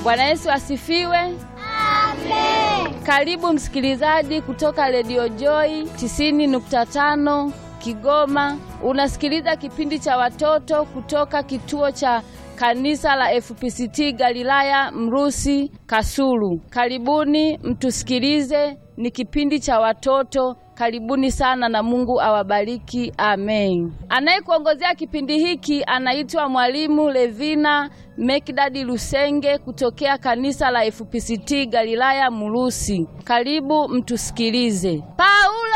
Bwana Yesu asifiwe. Amen. Karibu msikilizaji kutoka Radio Joy 90.5 Kigoma. Unasikiliza kipindi cha watoto kutoka kituo cha kanisa la FPCT Galilaya Mrusi Kasulu. Karibuni mtusikilize, ni kipindi cha watoto. Karibuni sana na Mungu awabariki. Amen. Anayekuongozea kipindi hiki anaitwa Mwalimu Levina Mekdadi Lusenge kutokea kanisa la FPCT Galilaya Murusi. Karibu mtusikilize. Paulo